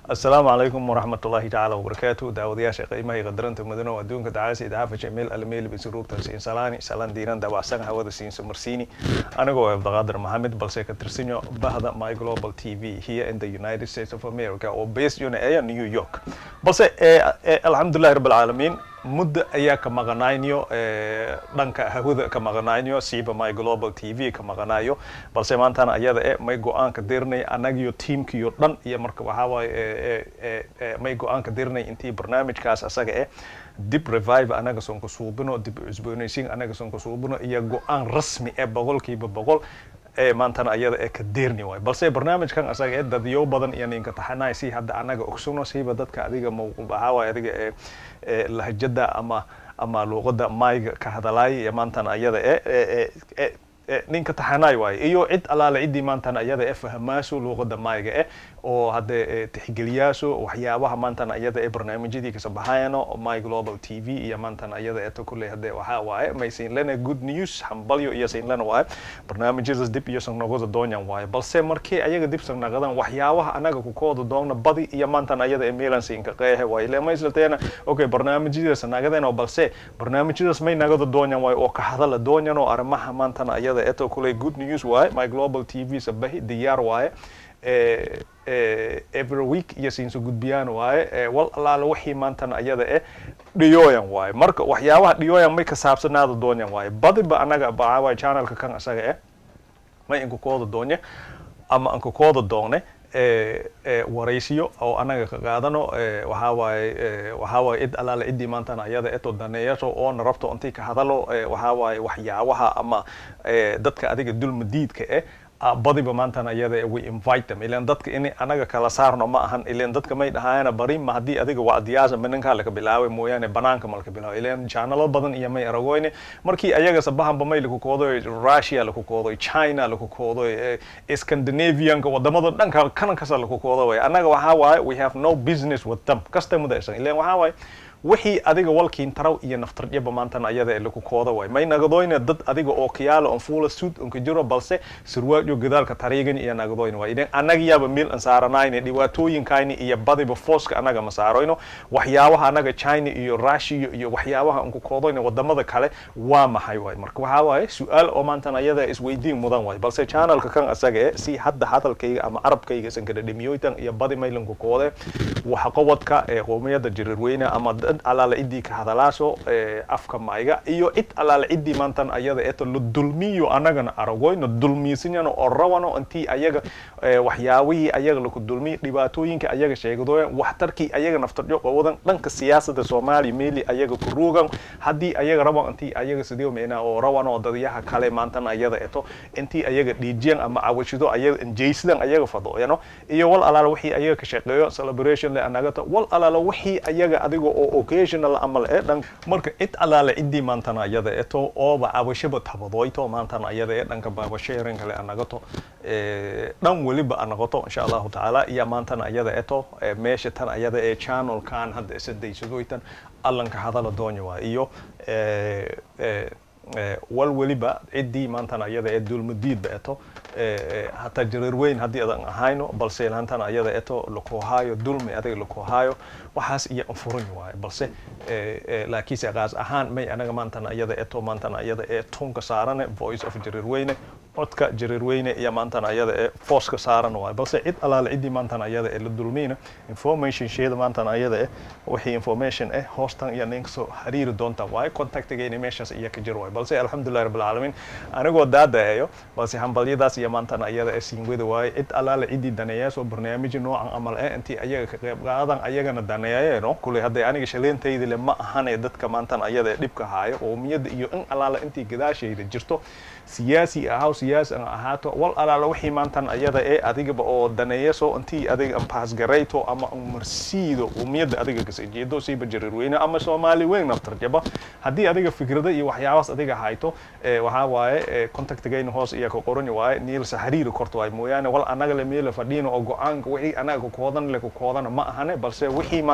asalaamu calaykum waraxmat ullaahi tacaala wabarakaatu daawadayaasha qiimaha iyo qadarinta mudano adduunka dacaasa idaafa jameel almeel bisiruurtan siin salaani salaan diiran dabacsan hawada siinso marsiini anigoo abdaqaadir maxamed balse ka tirsanyo bahda my global t v here in the united states of america oo based una aya new york balse alxamdulillahi rabb alcaalamiin muddo ayaa ka maqanaynyo dhanka hawada ka maqanaynyo siiba my global t v ka maqanayo balse maantana ayada e may go-aanka dirnay anagiyo tiamkiyo dhan iyo marka waxaa waaye may go-aanka dirnay intii barnaamijkaas asaga eh dib revive anaga son ku suubino dib cusboonaysiin anaga son ku suubino iyo go-aan rasmi ee boqolkiiba boqol ee maantana ayada ee ka deerni waay balse barnaamijkan asaga ee dadyo badan iyo ninka taxanaay si hadda anaga ogsuno siiba dadka adiga waxaa waaye adiga ee lahjada ama ama luuqada mayga ka hadalaay iyo maantana ayada ee ninka taxanaay waaye iyo cid alaale ciddii maantana ayada ee fahamaaso luuqada mayga eh oo hadde tixgeliyaaso waxyaabaha maantana ayada ee barnaamijyadii kasoo baxayano my global t v iyo maantana ayada eeto kulley hadde waxaa waaye may siinlena good news hambalyo iyo siinlena waaye barnaamijyadaas dib iyo sangnaqoda doonyan waaye balse markii ayaga dib sangnaqadan waxyaabaha anaga kukooda doonna badi iyo maantana ayada ee meelan siinka qeehe waaye ile mayslateena okay barnaamijyadaas nagadeen oo balse barnaamijyadaas may nagada doonyan waaye oo ka hadala doonyan oo arrimaha maantana ayada eeto kulley good news waaye my global t v sabahi diyaar waaye every week iyo siinso gudbiyaan waaye wal allaale wixii maantana ayada eh dhiyooyan waaye marka waxyaabaha dhiyooyan may ka saabsanaada doonyan waaye badiba anaga baawaay channelka kan asaga eh may inkukooda doonye ama inkukooda doone waraysiyo oo anaga ka qaadano waxaa waaye waxaa waaye cid allaale ciddii maantana ayada eto daneeyaso oona rabto intii ka hadalo waxaa waaye waxyaabaha ama dadka adiga dulmadiidka eh badiba maantana iyada we invite them ilan dadka in anaga kala saarno ma ahan ilan dadka may dhahaayana bari ma haddii adiga wacdiyaasa minankaa laka bilaabay mooyaane banaanka malaka bilaabay ilan janalo badan iyo may aragoyne markii ayaga sabahanba may laku koodoy russia laku koodoy china laku koodoy scandinavianka wadamada dhanka kanan kasa laku koodo way anaga waxaa waaye we have no business with them kastamada isan ilan waxaa waaye wixii adiga walkiin taraw iyo naftarjaba maantana ayada ee laku kooda waay may nagadoyne dad adiga oo kiyaalo on fuula suud onka jiro balse surwaajo gadaalka tariigan iyo nagadoyne waay idan anagayaaba meel an saaranayne dhibaatooyinkayni iyo badiba fooska anaga ma saaroyno waxyaabaha anaga china iyo russia iyo waxyaabaha onku koodoyne wadamada kale waa maxay waay marka waxaa waaye su-aal oo maantana ayada isweydiin mudan waay balse channelka kan asaga e si hadda hadalkayga ama carabkayga isan kada dhimiyoytan iyo badi maylanku koode waxa qobodka ee qoomiyada jirirweyne ama alaale ciddii ka hadalaaso afka mayga iyo cid alaale ciddii maantan ayada eto la dulmiyo anagana aragoyno dulmiisinyano oo rawano intii ayaga waxyaabihii ayaga laku dulmiyo dhibaatooyinka ayaga sheegadoyan waxtarkii ayaga naftarjo qawadan dhanka siyaasada soomaaliya meeli ayaga ku ruugan haddii ayaga raban intii ayaga sidii micnaa oo rawano dadyaha kale maantan ayada eto intii ayaga dhiijiyan ama cawashido ayaga injaysidan ayaga fadooyano iyo wal alaala wixii ayaga ka shaqeeyo celebration le anagata wal alaala wixii ayaga adiga oo occasional amal ee dhan marka cid alaale ciddii maantana ayada eto ooba cabashaba tabadoyto maantana ayada ee dhanka baabasheerin kale anagato dhan weliba anaqoto insha allahu tacaala iyo maantana ayada eto meesha tan ayada ee channelkan hadda isadaysadoytan allanka hadala doonya waa iyo wal weliba ciddii maantana ayada ee dulmadiidba eto hataa jareer weyn haddii adan ahayno balse laantana ayada eto lakuhaayo dulmi adiga lakuhaayo waxaas iyo anfuran waayo balse laakiinse qaas ahaan may anaga maantana ayada eto maantana ayada ee tunka saarane voice of jareer weyne codka jareer weyne iyo maantana ayada ee fooska saaran waayo balse cid alaale ciddii maantana ayada ee la dulmiyna information sheeda maantana ayada eh wixii information eh hoostan iyo ninka soo xiriiri doonta waayo contactigayna meeshaas iyo ka jir waayo balse alxamdulillahi rabbil caalamiin anigoo daadaeyo balse hambalyadaas iyo maantana ayada ee siinwada waaye cid alaale ciddii daneeyaasoo barnaamijyo noocan amal eh intii ayaga ka qayb qaadan ayagana daneeyayeeno kuley hadday aniga shaleentaydi le ma ahane dadka maantan ayada ee dhibka haayo qoomiyadda iyo in alaala intii gadaashayda jirto siyaasi ahaw siyaasi an ahaato wal alaala wixii maantan ayada ee adigaba oo daneeyaso intii adiga paasgarayto ama marsiido umiyadda adiga kasajeedo siiba jarirweyne ama soomaali weyn naftarjaba haddii adiga fikrada iyo waxyaabaas adiga hayto waxaa waaye contactigayna hoos iyo ka qoran waaye niilsa xiriiri korto waay mooyaane wal anaga le meela fadhiino oo go-aanka wixii anaga kakoodan le kakoodana ma ahane balse wixii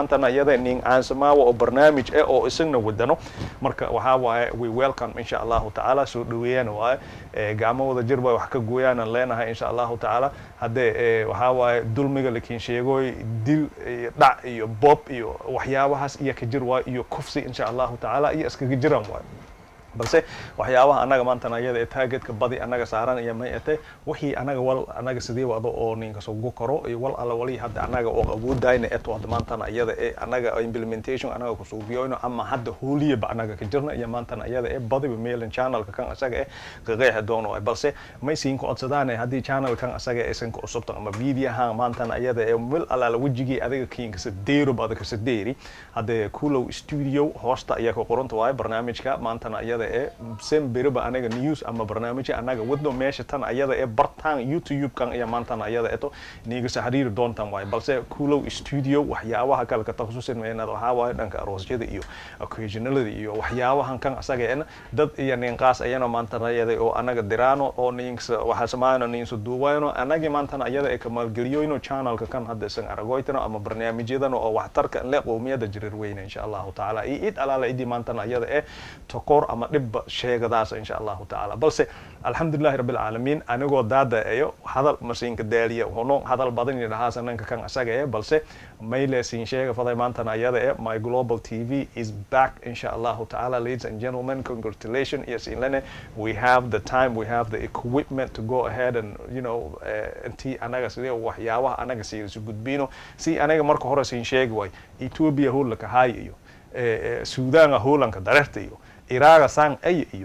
maantana iyada nin aansamaawa oo barnaamij eh oo isagna wadano marka waxaa waaye we welcome insha allahu tacaala soo dhaweeyaan waaye gacmo wada jir bay wax ka gooyaanan leenahay insha allahu tacaala haddee waxaa waaye dulmiga lakiin sheegoy dil iyo dhac iyo bob iyo waxyaabahaas iyo ka jir waayo iyo kufsi insha allahu tacaala iyo iskaga jiraan waayo balse waxyaabaha anaga maantana iyada ee taageedka badi anaga saaran iyo may ete wixii anaga wal anaga sidii wado oo ninka sugu karo iyo wal alla wali hadda anaga oo awoodayna eto hadda maantana iyada ee anaga implementation anaga kusuubiyoyno ama hadda hooliyaba anaga ka jirna iyo maantana iyada ee badiba meelan channelka kan asaga eh qaqeexi doono balse may siin ku codsadaane haddii channelkan asaga aysan ku cusubtan ama videohan maantana iyada ee mil alaala wejigii adiga kiinkasa deero ba adakasa deeri haddee kulow studio hoosta ayaa ku qoranta waaye barnaamijka maantana iyada ee sen beriba anaga news ama barnaamijya anaga wadno meesha tan ayada ee bartaan youtube kan iyo maantana ayada eto niigasa xiriiri doontan waaye balse kulow studio waxyaabaha kale ka takhususin meenad waxaa waaye dhanka aroosyada iyo occasionalada iyo waxyaabahan kan asaga eena dad iyo ninqaas ayana maantana ayada oo anaga diraano oo ninsa waxaa samaayno ninsa duubayno anagi maantana ayada ee kamaalgeliyoyno channelka kan hadda isan aragoytano ama barnaamijyadan oo waxtarka le qowmiyada jirir weyne insha allahu tacaala iyo id alaala idii maantana ayada ee tokoor ama dhibba sheegadaas insha allahu tacaala balse alxamdulilahi rabbi alcaalamiin anigoo daada eyo hadal masiinka daaliya hono hadal badan iyo dhahaasa nanka kan asaga ee balse mayle siin sheega faday maantana ayada ee my global tv is back insha allahu tacaala ladies and gentlemen congratulations yes inlene we have the time we have the equipment to go ahead and you know uh, intii anaga sidee waxyaabaha anaga siirisu gudbino si anaga marka hore siin sheegi waay ethiopia hoolaka haay iyo suudaanga hoolanka dareerta iyo iraaga sang ay iyo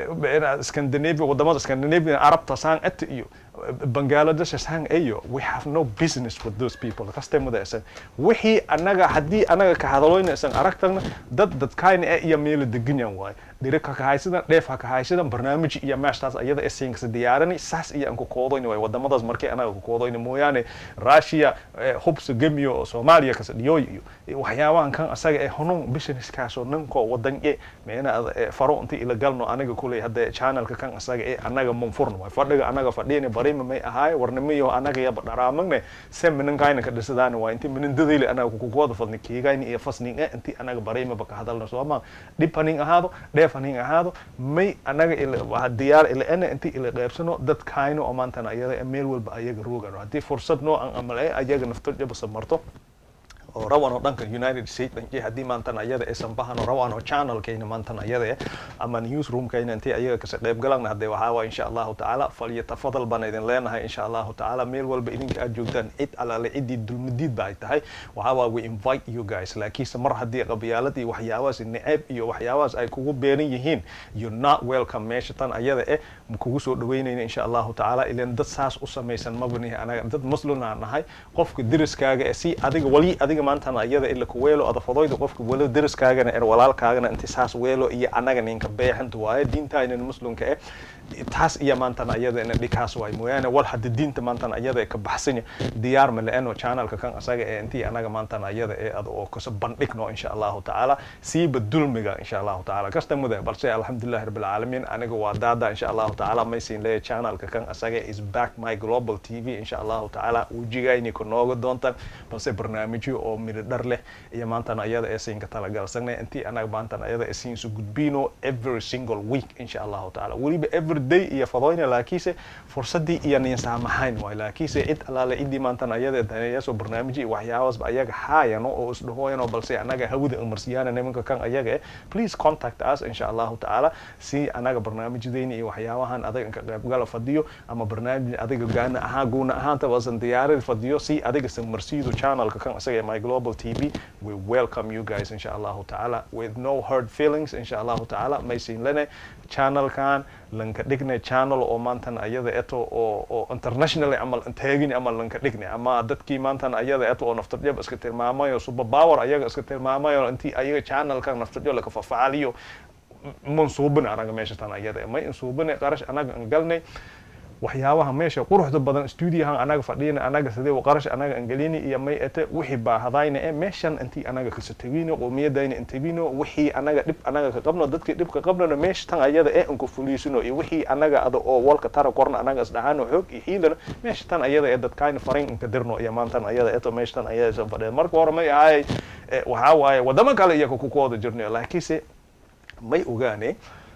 scandinavia wadamada scandinavia arabta sang ata iyo bangladesh sang ayo we have no business with those people kastamada isan wixii anaga haddii anaga ka hadaloyna isan aragtagna dad dadkayna ee iyo meelo deganyan waaye dhirig ha kahaysadan dheef ha kahaysadan barnaamij iyo meeshtaas ayada esinkasa diyaarani saas iyo aan ku koodoyna waay wadamadaas markii anaga ku koodoyna mooyaane russia hubsa gemiyo oo soomaaliya kasa dhiyooy iyo waxyaabahan kan asaga ee honun businesskaasoo ninkoo wadan e meena faro inti ila galno aniga kuley hadda channelka kan asaga ee anaga manfurna waay fadhiga anaga fadhiyani barima may ahaaye warnimiyo anaga yaba dharaamagne se mininkayna ka dhisadaani waa inti minindadayli anaga kukukooda fadni kiigayni iyo fasning e inti anaga barimaba ka hadalna sooma dhib hanin ahaado dheef hanin ahaado may anaga ila diyaar ila ena inti ila qeybsano dadkayna oo maantana ayada meel walba ayaga roogano haddii fursad noo an amal e ayaga nafto jabasa marto oo rawan oo dhanka united states dhanki haddii maantana ayada aysan bahano rawan oo channelkayna maantana ayada ama newsroomkayna intay ayaga kasa qayb galan hadee waxaa waa insha allahu tacaala falyatafadal baan idin leenahay insha allahu tacaala meel walba idinka aad joogtaan cid alaale ciddii dulmadiid ba ay tahay waxaa waa we invite you guys laakiinse mar haddii qabyaalad iyo waxyaabahaas necab iyo waxyaabahaas ay kugu beeran yihiin you're not welcome meesha tan ayada eh kugu soo dhaweynayna insha allahu tacaala ilan dad saas u samaysan mabanihi anaga dad muslimaa nahay qofka deriskaaga ee si adiga wali adiga maantana iyada ila ku weelo adafadoyda qofka walo deriskaagana er walaalkaagana inti saas weelo iyo anaga ninka beexanta waaye diintaynan muslimka eh taas iyo maantana iyada ina dhikaas waay mooyaane wal hadda diinta maantana iyada ka baxsanya diyaar ma le-eno channelka kan asaga ee intii anaga maantana iyada ee ad oo kasa bandhigno insha allahu tacaala siiba dulmiga insha allahu tacaala kasta muda balse alxamdulillahi rabbil caalamiin aniga waa daada insha allahu tacaala maysiin leeya channelka kan asaga is back my global tv insha allahu tacaala wejigayni ku nooga doontaan balse barnaamijyo oo midho dhar leh iyo maantana iyada ee siinka talagalsanay intii anaga maantana iyada ee siinsu gudbino every single week insha allahu tacaala weliba every day iyo fadoyna laakiinse fursadii iyo nin saamaxayn waay laakiinse cid alaale ciddii maantana iyada daneeyaasoo barnaamijyo iyo waxyaabaasba ayaga haayano oo isdhahooyano balse anaga hawada umarsiyaana nimanka kan ayaga eh please contact us insha allahu tacaala si anaga barnaamijyadeyni iyo waxyaabahan adiga inka qaybgala fadiyo ama barnaamij adiga gaana ahaan guuna ahaantaba asan diyaarad fadiyo si adiga samarsiido channelka kan isaga my global tv we welcome you guys insha allahu tacaala with no hurt feelings insha allahu tacaala maysin lene channelkan lanka dhigne channel oo maantan ayada eto oo oo internationally amal taagin amal lanka dhigne ama dadkii maantan ayada eto oo naftarjab iska tilmaamayo super power ayaga iska tilmaamayo intii ayaga channelkan naftarjo laka fafaaliyo mansuubin anaga meesha tan ayada may insuubine qarash anaga galnay waxyaabaha meesha quruxda badan studiohan anaga fadhiyana anaga sidee qarash anaga angelini iyo may ete wixii baahadayna ee meeshan intii anaga kasatagino qoomiyadayna intagino wixii anaga dhib anaga ka qabno dadkii dhibka qabnona meesha tan ayada ee anku fuliisino iyo wixii anaga ada oo walka tara korna anaga isdhahaano xoog iyo hiilana meesha tan ayada ee dadkayna farayn inka dirno iyo maantan ayada eto meesha tan ayada san fadhiyeen marka hore may ahay waxaa waaye wadamo kale iyaga kukooda jirnayo laakiinse may ogaane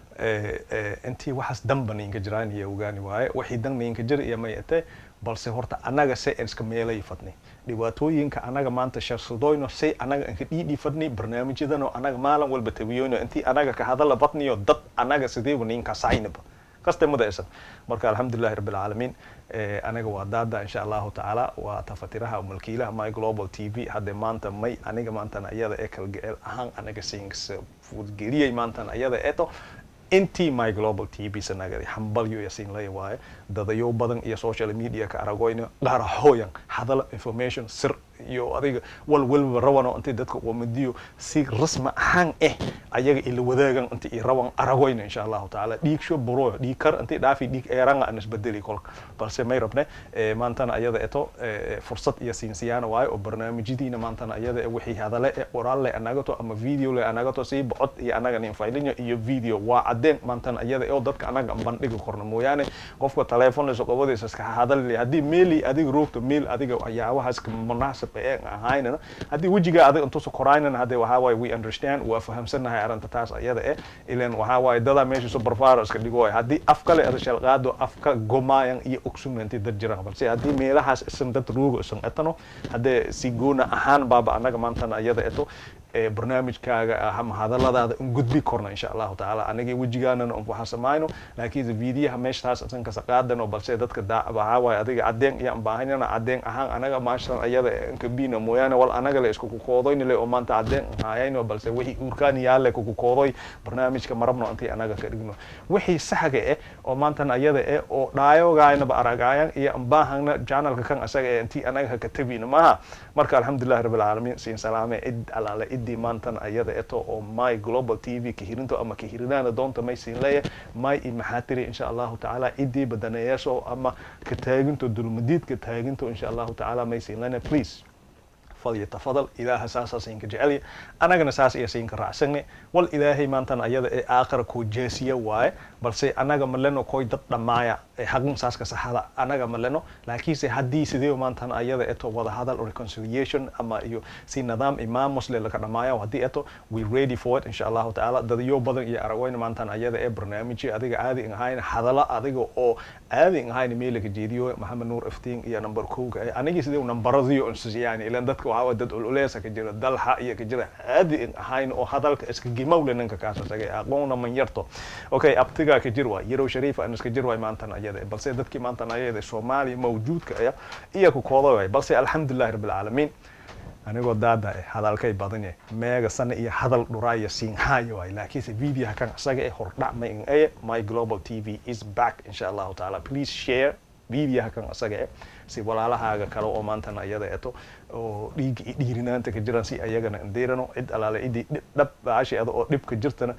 intii waxaas danba ninka jiraan iyo ogaani waaye wixii dan ninka jir iyo may ete balse horta anaga se iska meelay fadni dhibaatooyinka anaga maanta sharsadoyno say anaga inka dhiidhii fadni barnaamijyadano anaga maalin walba tabiyoyno intii anaga ka hadala badniyo dad anaga sideeba ninka saynaba kaste mudaysan marka alxamdulilahi rabbi alcaalamiin anaga waa daada insha allahu tacaala waa tafatiraha mulkiilaha my global t v hadde maanta may aniga maantan ayada ee kalgaceel ahaan anaga sings fudgeliyay maantan ayada eto intii my global t v sanagadi hambalyo iyo siinlaya waaye dadayo badan iyo social media ka aragoyna qaraxooyan hadala information sir iyo adiga wal walba rawano intii dadka wamadiyo si rasmi ahaan eh ayaga ila wadaagan intii i rawan aragoyna insha allahu tacaala dhiig sho buro dhiig kar intii dhaafi dhiig eeranga aan isbedeli kolka balse may rabne maantana ayada eto fursad iyo siinsiyaana waaye oo barnaamijyadiina maantana ayada e wixii hadale e qoraal le anagato ama video le anagato sii bocod iyo anaga ninfaylinyo iyo video waa cadeen maantana ayada oo dadka anaga bandhigi korno mooyaane qofka telefoon leso qabadiisa iska hadal haddii meeli adiga roogto meel adiga waxyaabahaas munaasab ee ahaynana haddii wejigaa adiga intuusa koraynana hadde waxaa waaye we understand waa fahamsanahay arrinta taas ayada eh ilan waxaa waaye dadaa meesha so barfaaro iska dhigo waay haddii af kale ada shalqaado afka gomaayan iyo ogsumanti dad jiraan balse haddii meelahaas isan dad roogo isan etano haddee si goona ahaan baaba anaga maantana ayada eto barnaamijkaaga ama hadaladaada in gudbi korna insha allahu tacaala anagii wejigaanana un waxaa samayno laakiinse videoha meeshtaas isan kasa qaadano balse dadka waxaa waaye adiga cadeen iyo baahanana cadeen ahaan anaga maashan ayada inkabina mooyaane wal anaga le isku kukoodoyni le oo maanta cadeen hayayno balse wixii uurkaan yaale kukukoodoy barnaamijka marabno intii anaga ka dhigno wixii saxga eh oo maantan ayada eh oo dhaayogaynaba aragaayan iyo baahana janalka kan asaga eh intii anaga haka tabina maaha marka alxamdulilahi rabbi alcaalamiin siin salaame cid alaale ciddii maantan ayada eto oo my global t v kahirinto ama kahirinaana doonta may siin leeya may i maxaa tiri insha allahu tacaala ciddii badaneeyaasho ama ka taaginto dulmadiidka taaginto insha allahu tacaala may siin lena please falyatafadal ilaaha saasaa siinka jecelya anagana saas iyo siinka raacsanne wal ilaahay maantan ayada ee aakhira koo jeesiya waaye balse anaga maleno koy dad dhammaaya ee haqin saaska saxada anaga maleno laakiinse haddii sidee maantan ayada eto wada hadal reconciliation ama iyo si nidaam imaamos le laka dhammaaya haddii eto we ready for it insha allahu tacaala dadyo badan iyo aragoyna maantan ayada ee barnaamijyo adiga caadi in ahayn hadala adiga oo caadi in ahayn meelaka jeediyo maxamed nuur iftiin iyo number kowga anigii sidee nambaradiyo yani ilan dadka waxaa dad ululeesa ka jira dalxa iyo ka jira caadi in ahayn oo hadalka iska gimowle ninka kaasasagay aqoonna man yarto okay abtigaa ka jir waay yarow shariif aan iska jir waay maantan ayada balse dadkii maantan ayada soomaaliya mawjuudka aya iya ku kooda waay balse alxamdulilahi rabbi alcaalamiin anigoo daada eh hadalkay badan yahay meega sana iyo hadal dhuraaya siinhaayo waay laakiinse videoha kan isaga eh hordhac ma in aye my global t v is back insha allahu tacaala please share videoha kan isaga eh si walaalahaaga kale oo maantana ayada eto oo dhiig dhiirinaanta ka jiraan si ayagana indeerano cid alaale cidii dhab baashi ada oo dhibka jirtana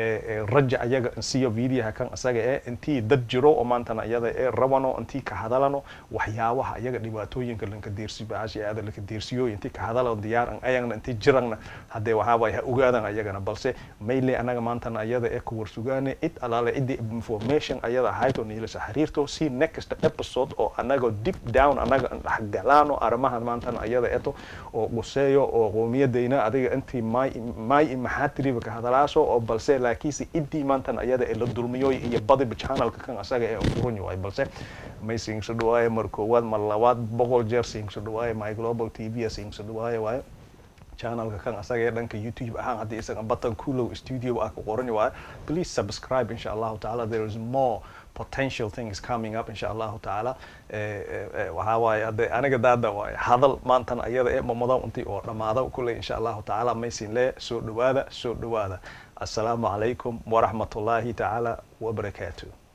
raja ayaga insiyo videoha kan isaga ee intii dad jiro oo maantana ayada ee rabano intii ka hadalano waxyaabaha ayaga dhibaatooyinka lanka deersi baashi ada laka deersiyo intii ka hadalano diyaar an ayagna intii jirangna haddee waxaa waay ha ogaadan ayagana balse mayle anaga maantana ayada ee kuwar sugaane cid alaale cidii information ayada ahayto niilasa xiriirto si next episode oo anaga deep down anaga dhexgalaano arrimahan maantana ayada eto oo quseeyo oo qoomiyadayna adiga intii may may maxaa tiriba ka hadalaaso oo balse laakiinse intii maantan ayada ee la dulmiyo iyo badiba channelka kan asaga ee furan yahay balse may siinso dhawaaye mar koowaad mar labaad boqol jeer siinso dhawaaye my global t v siinso dhawaaye waaye channelka kan asaga ee dhanka youtube ahaan haddii isaga button kulow studio ah ku qoran waaye please subscribe insha allahu tacaala there is more potential things coming up insha allahu tacaala waxaa waaye hadde aniga daada waaye hadal maantan ayada ee mamada intii oo dhammaada kulley insha allahu tacaala maysin lee soo dhawaada soo dhawaada assalaamu calaykum waraxmatullaahi tacaala wabarakaatu